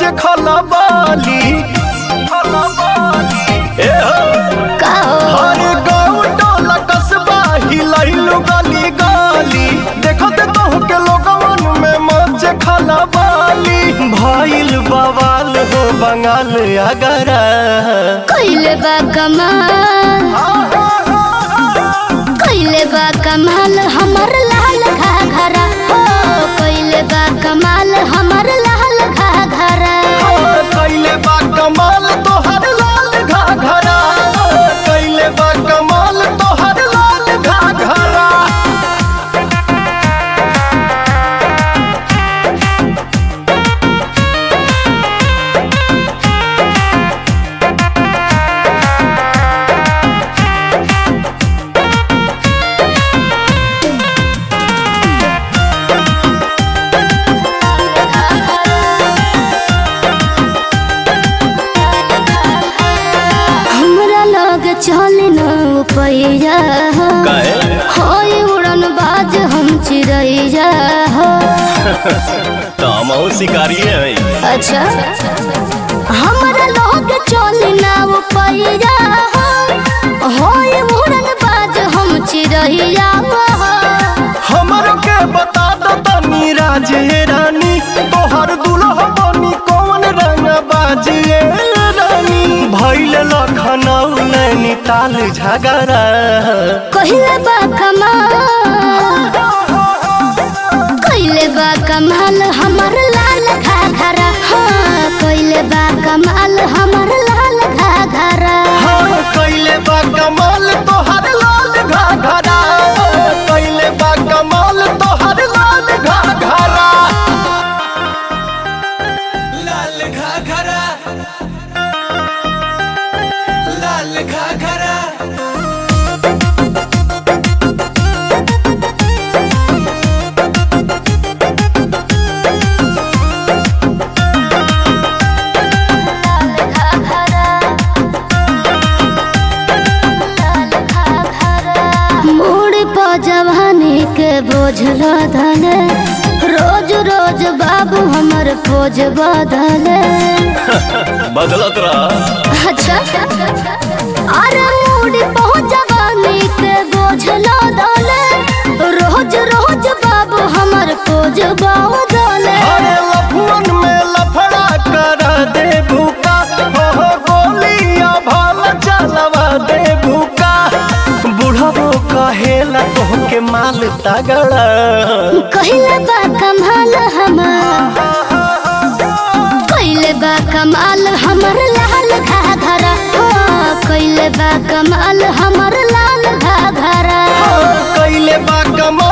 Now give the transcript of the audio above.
खलबाली ए हो का हो हर गाँव टोला कस्बा हिलैलु गली गली देखत कहू के लोगवन में मच खलबाली भइल बवाल हो बंगाल अगरा कइले बा कमाल कइले बा कमाल हमर लाल घाघरा हो कइले बा कमाल हमर लाल घाघरा कैले बा कमाल तोहर लाल घाघरा कैले बा कमाल तोहर लाल घाघरा हमरा लग चल न पैया हो काहे? होय उड़न बाज हम चिड़ैया हो तामो शिकारी है अच्छा हमरा लोग चल नाव पैया हो होय उड़न बाज हम चिड़ैया हो हमरो के बता दो तनी राजे रानी तोहर दुल्हा बनी कौन रंग बाजिए रानी भैल लखनऊ नैनीताल झगड़ा कहिले बा कमाल कहिले बा कमाल हमर लाल घाघरा हाँ कहिले बा कमाल हमर लाल घाघरा हाँ कैले बा कमाल तोहर लाल घाघरा कैले बा कमाल तोहर लाल घाघरा लाल घाघरा लाल घाघरा मोड़ पर जवानी के बोझ लदले रोज रोज बाबू हमर पोज बदले बदलत रहा अच्छा अरे मोड़ पर जवानी के बोझ लदले रोज रोज बाबू हमर पोज बदले अरे लफुअन में लफड़ा कर दे भूका हो हो गोलियां भाल चलवा दे भूका बुढ़बो कहेला तोहके माल तगड़ा कहिले बा कमाल हमार कहिले बा कमाल हमर लाल घाघरा हो कहिले बा कमाल हमर लाल घाघरा कैले बा कमाल